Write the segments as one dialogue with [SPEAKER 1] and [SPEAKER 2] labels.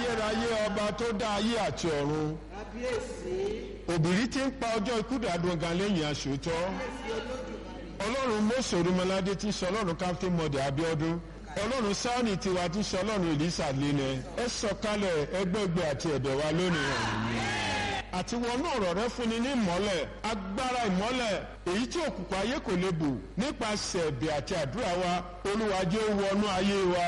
[SPEAKER 1] ayérayé ọba tó dá ayé àti ọ̀run
[SPEAKER 2] kábíyèsí
[SPEAKER 1] òbírí tí ń pa ọjọ́ ikú dàdún gan lẹ́yìn aṣòótọ́ ọlọ́run mọ́sọ̀ olúmọládé tí ń sọ ọlọ́run káfíń mọ́dẹ̀ abíọ́dún ọlọ́run sáọ́nì tiwa tí ń sọ ọlọ́run ìlísà lẹ́nẹ̀ ẹ sọ̀kalẹ̀ ẹgbẹ́gbẹ́ àti ẹ̀bẹ̀ wa lónìí àti wọnú ọ̀rọ̀ rẹ fúnni ní ìmọ́lẹ̀ agbára ìmọ́lẹ̀ èyí tí òkùnkùn ayé kò lè bù nípasẹ̀ ẹ̀bẹ̀ àti àdúrà wa olúwa jẹ́ ó wọnú ayé wa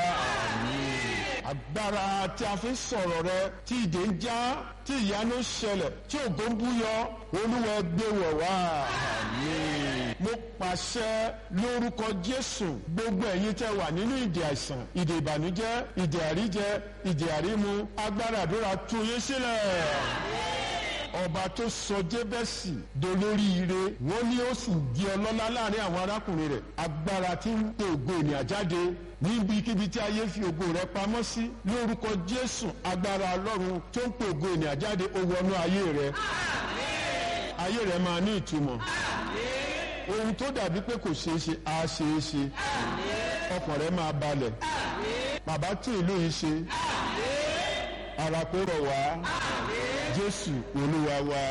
[SPEAKER 1] agbára tí a fi sọ̀rọ̀ rẹ tí ìdè ń já tí ìyanu ń ṣẹlẹ̀ tí ògo ń búyọ olúwa gbé wọ̀ wá. mo pàṣẹ lórúkọ jésù gbogbo ẹ̀yin tẹ́ wà nínú ìdè àìsàn ìdè ìbànújẹ́ ìdè àríjẹ ìdè àrímu agbára àdúrà tú yín sílẹ̀ ọba tó sọ jébẹ́sì dolóríire wọ́n ní ó sì di ọlọ́lá láàrin àwọn arákùnrin rẹ̀ agbára tí ń pe ògo ènìyàn jáde níbikíbi tí ayé fi ògo rẹ̀ pamọ́ sí lórúkọ jésù agbára ọlọ́run tó ń pe ògo ènìyàn jáde ó wọnú ayé rẹ̀ ayé rẹ̀ máa ní ìtumọ̀ ohun tó dàbí pé kò ṣeé ṣe á ṣeé ṣe ọkàn rẹ̀ máa balẹ̀ bàbá tí ìlú yìí ṣe ara kó rọ̀ wá jésù olúwa wa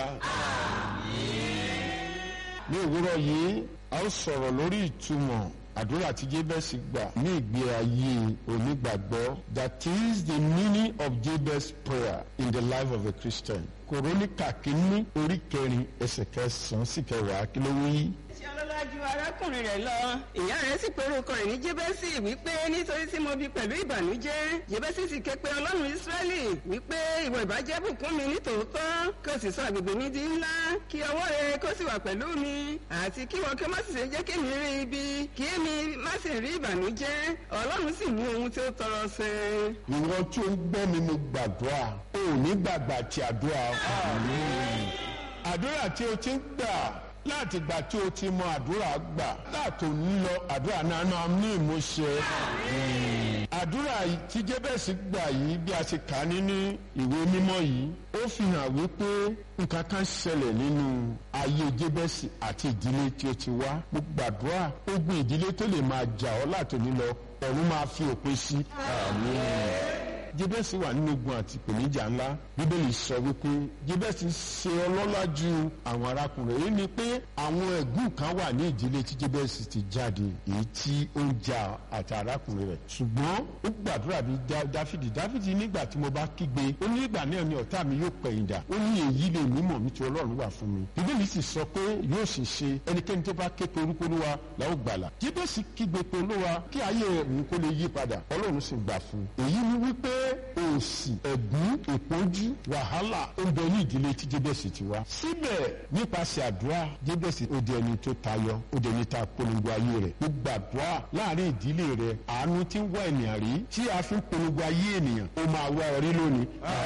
[SPEAKER 1] ní òwúrọ̀ yìí a ó sọ̀rọ̀ lórí ìtumọ̀ àdúrà tí jébẹ́sì gbà ní ìgbé ayé onígbàgbọ́ that is the meaning of jabez prayer in the life of a christian kòrónìkà kínní orí kẹrin ẹsẹ̀ kẹsàn-án sí kẹwàá kí ló wí
[SPEAKER 2] tí ọlọ́lá ju arákùnrin rẹ̀ lọ ìyá rẹ̀ sì pé orúkọ rẹ̀ ní jébẹ́sì wípé nítorí tí mo bí pẹ̀lú ìbànújẹ́ jébẹ́sì sì ké pe ọlọ́run ísírẹ́lì wípé ìwọ ìbàjẹ́ bùkún mi ní tòótọ́ kí o sì sọ àgbègbè mi di ńlá kí ọwọ́ rẹ kó sì wà pẹ̀lú mi àti kí wọn kí ó má sì ṣe jẹ́ kí mi rí ibi kí èmi má sì rí ìbànújẹ́ ọlọ́run sì mú ohun tí ó tọrọ ṣẹ.
[SPEAKER 1] ìwọ tí ó ń gbọ́ mi mo gbàdúrà o ò ní gbàgbà tí àdúrà àdúrà tí o ti ń gbà láti gbà tí o ti mọ àdúrà gbà láti òní lọ àdúrà náà náà ní ìmúṣẹ. àdúrà tí jébẹ̀sì gbà yìí bí a ti kà á nínú ìwé mímọ́ yìí ó fi hàn wípé nǹkan kan ṣẹlẹ̀ nínú ayé jébẹ̀sì àti ìdílé tí ó ti wá mo gbàdúrà ogun ìdílé tó lè máa jà ọ́ láti òní lọ ọ̀run máa fi òpin sí. jébẹ̀sì wà nínú ogun àti ìpèníjà ńlá bíbélì sọ wípé jébẹ̀sì ṣe ọlọ́lá ju àwọn arákùnrin èyí ni pé àwọn ẹ̀gún kan wà ní ìdílé tí jébẹ̀sì ti jáde èyí tí ó ń jà àti arákùnrin rẹ̀ ṣùgbọ́n ó gbàdúrà bí dáfídì dáfídì nígbà tí mo bá kígbe ó ní ìgbà náà ni ọ̀tá mi yóò pẹ̀yìn dà ó ní èyí lè mímọ̀ mi tí ọlọ́run wà fún mi bíbélì sì sọ pé yóò sì ṣe ẹnikẹ́ni tó bá ké pe orúkọ olúwa la ó gbàlà jébẹ̀sì kígbe pe olúwa kí ayé òun kó lè yí padà ọlọ́run sì gbà fún un èyí ni wípé òsì ẹ̀gún ìpọ́njú wàhálà ó ń bẹ ní ìdílé tí jébẹ̀sì ti wá. síbẹ̀ nípasẹ̀ àdúrà jébẹ̀sì ó di ẹni tó tayọ ó di ẹni tá a polongo ayé rẹ̀. ó gbàdúrà láàrin ìdílé rẹ̀ àánú tí ń wá ènìyàn rí tí a fi ń polongo ayé ènìyàn ó máa wá ọ rí lónìí.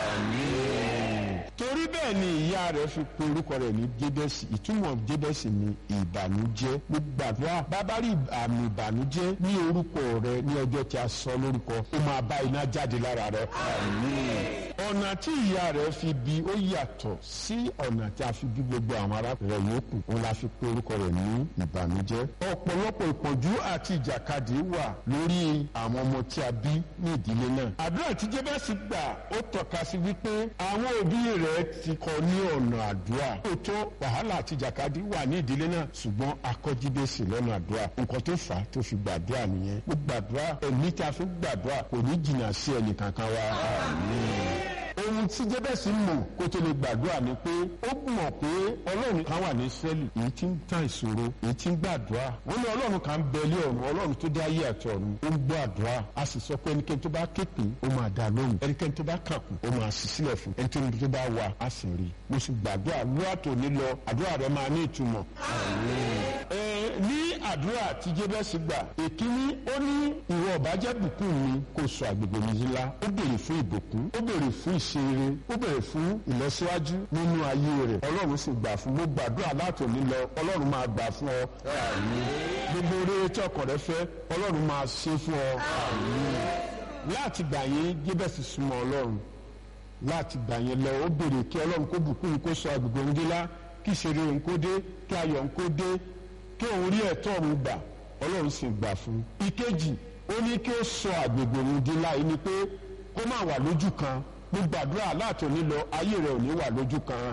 [SPEAKER 1] torí bẹ́ẹ̀ ni ìyá rẹ̀ fi pe orúkọ rẹ̀ ní jébẹ̀sì ìtumọ̀ jébẹ̀sì ni ìbànújẹ́. mo gbàdúrà bàbá rí àmì ìbànújẹ́ ní orúkọ rẹ̀ ní ọjọ́ tí a sọ lórúkọ ó máa bá iná jáde lára rẹ̀. ọ̀nà tí ìyá rẹ̀ fi bí ó yàtọ̀ sí ọ̀nà tí a fi bí gbogbo àwọn arákùnrin rẹ̀ yòókù òun la fi pe orúkọ rẹ̀ ní ìbànújẹ́. ọ̀pọ̀lọpọ̀ ìpọ́njú àti ìjàkadì wà lórí àwọn ọmọ tí a bí ní ìdílé náà. àdúrà tí jébẹ́sì gbà ó tọ́ka sí wípé àwọn òbí rẹ̀ ti kọ́ ní ọ̀nà àdúrà. lóòótọ́ wàhálà àti ìjàkadì wà ní ìdílé náà ṣùgbọ́n akọ́jíbẹ́sì lọ́nà àdúrà nǹkan tó fà á tó fi gbàdúrà nìyẹn. ó gbàdúrà ẹ̀mí tí a fi gbàdúrà kò ní jìnnà sí ẹnìkankan wa. ohun tí jébẹ́sì mọ̀ kó tó lè gbàdúrà ni pé ó mọ̀ pé ọlọ́run kan wà ní sẹ́ẹ̀lì èyí tí ń tàn ìṣòro èyí tí ń gbàdúrà wọ́n ní ọlọ́run kan ń bẹ ilé ọ̀run ọlọ́run tó dá ayé àti ọ̀run ó ń gbọ́ àdúrà a sì sọ pé ẹnikẹ́ni tó bá képe ó máa dá lóhùn ẹnikẹ́ni tó bá kàkùn ó máa sì sílẹ̀ fún ẹnikẹ́ni tó bá wà á sì rí mo sì gbàdúrà lóra tó ní lọ àdúrà rẹ máa ní ìtumọ̀. ní àdúrà tí jébẹ́sì gbà èkíní ó ní ìwọ ọ̀bájẹ́ bùkún mi kò sọ àgbègbè mi ńlá ó béèrè fún ìbùkún ó béèrè fún ìṣeré ó béèrè fún ìlọsíwájú nínú ayé rẹ̀ ọlọ́run sì gbà fún mo gbàdúrà láti òní lọ ọlọ́run máa gbà fún ọ gbogbo oore tí ọkàn rẹ fẹ́ ọlọ́run máa ṣe fún ọ láti gbà yín jébẹ́sì súnmọ́ ọlọ́run láti gbà yẹn lọ ó béèrè kí ọlọ́run kó bùkún kó sọ àgbègbè òun dé lá kí ìṣeré òun kó dé kí ayọ̀ òun kó dé kí òun rí ẹ̀tọ́ òun gbà ọlọ́run sì gbà fún un. ìkejì ó ní kí ó sọ àgbègbè òun di láì ní pé kó má wà lójú kan mo gbàdúrà látòní lọ ayé rẹ ò ní wà lójú kan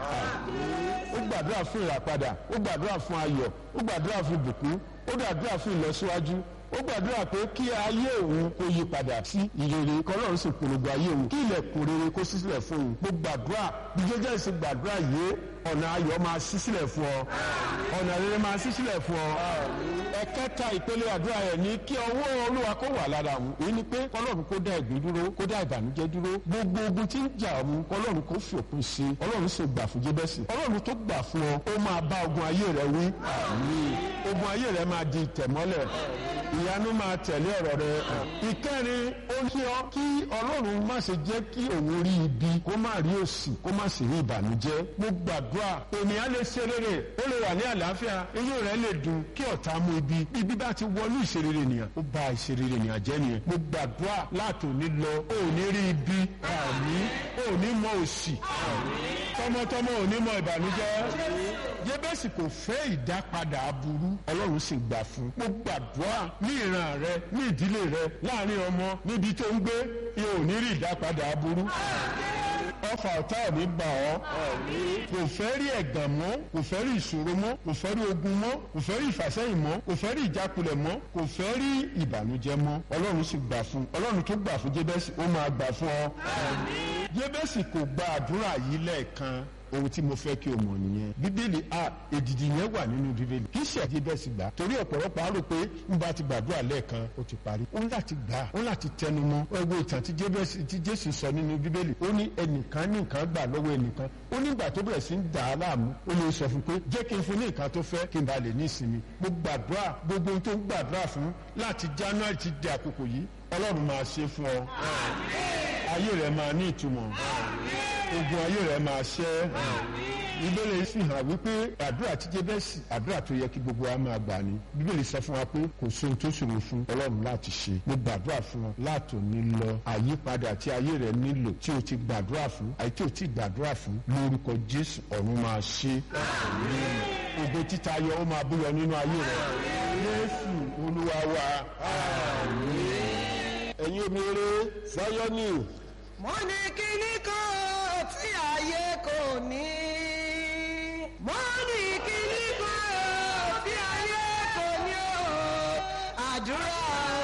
[SPEAKER 1] ó gbàdúrà fún ìràpadà ó gbàdúrà fún ayọ̀ ó gbàdúrà fún ìbùkún ó gbàdúrà fún ìlọsíwájú ó gbàdúrà pé kí ayé òun kó yí padà sí ìrere kọlọ́run sì polongo ayé òun kí ilẹ̀kùn rere kó ṣí sílẹ̀ fún òun mo gbàdúrà bí jẹ́jẹ́ sì gbàdúrà yìí ọ̀nà ayọ̀ máa ṣí sílẹ̀ fún ọ ọ̀nà rere máa ṣí sílẹ̀ fún ọ. ẹ̀kẹta ìpele àdúrà rẹ̀ ní kí ọwọ́ olúwa kó wà lára òun èyí ni pé kọlọ́run kó dá ẹ̀gbin dúró kó dá ìbànújẹ́ dúró gbogbo ogun tí ń jà òun kọlọ́run kó fi òpin sí i ọlọ́run sì gbà fún jébẹ́sì ọlọ́run tó gbà fún ọ ó máa bá ogun ayé rẹ wí ogun ayé rẹ máa di ìtẹ̀mọ́lẹ̀ ìyanu máa tẹ̀lé ọ̀rọ̀ rẹ. ìkẹrin ó ní ọ kí ọlọ́run má ṣe jẹ́ kí òun rí ibi kó má rí òṣì kó má sì rí ìbànújẹ́. mo gbàdúrà ènìyàn lè ṣe rere ó lè wà ní àlàáfíà eyín rẹ lè dùn kí ọ̀tá mú ibi ibi bá ti wọnú ìṣerere nìyẹn ó bà ìṣerere nìyẹn jẹ́ nìyẹn. mo gbàdúrà látòní lọ ó ní rí ibi àmì ó ní mọ òṣì tọmọtọmọ ò ní mọ ìbànújẹ́ jébẹ́sì kò fẹ́ ìdápadà aburú ọlọ́run sì gbà fún. mo gbàdúrà ní ìran rẹ ní ìdílé rẹ láàrin ọmọ níbi tó ń gbé yóò ní rí ìdápadà aburú ọfà ọ̀tá ò ní bà ọ́ kò fẹ́ rí ẹ̀gàn mọ́ kò fẹ́ rí ìṣòro mọ́ kò fẹ́ rí ogun mọ́ kò fẹ́ rí ìfàsẹ́yìn mọ́ kò fẹ́ rí ìjákulẹ̀ mọ́ kò fẹ́ rí ìbànújẹ́ mọ́ ọlọ́run sì gbà fún ọlọ́run tó gbà fún jébẹ́sì ó máa gbà fún ọ. jébẹ́sì kò gba àdúrà yìí lẹ́ẹ̀kan ohun tí mo fẹ́ kí o mọ̀ nìyẹn bíbélì a èdìdì yẹn wà nínú bíbélì kì í ṣe àti bẹ́ẹ̀ sì gbà torí ọ̀pọ̀lọpọ̀ á rò pé n bá ti gbàdúrà lẹ́ẹ̀kan ó ti parí ó ń láti gbà ó ń láti tẹnu mọ́ ẹgbẹ́ ìtàn tí jésù sọ nínú bíbélì ó ní ẹnìkan ní nǹkan gbà lọ́wọ́ ẹnìkan ó nígbà tó bẹ̀rẹ̀ sí ń dà á láàmú ó lè sọ fún pé jẹ́ kí n fún ní nǹkan tó fẹ́ kí n bá lè ní ìsinmi mo gbàdúrà gbogbo ohun tó ń gbàdúrà fún láti january ti di àkókò yìí ọlọ́run máa ṣe fún ọ ayé rẹ máa ní ìtumọ̀ ogun ayé rẹ máa ṣẹ́ bíbélì sì hàn wípé àdúrà tí jébẹ́sì àdúrà tó yẹ kí gbogbo wa máa gbà ní bíbélì sọ fún wa pé kò sóhun tó ṣòro fún ọlọ́run láti ṣe mo gbàdúrà fún ọ látòní lọ àyípadà tí ayé rẹ nílò tí o ti gbàdúrà fún àyè tí o ti gbàdúrà fún lórúkọ jésù ọ̀run máa ṣe ògo títa yọ ó máa búyọ nínú ayé rẹ jésù olúwa wa ẹ̀yin obìnrin sáyọ́nì
[SPEAKER 3] mo ní kíní kan tí ayé kò ní. mo ní kíní kan tí ayé kò ní o. àdúrà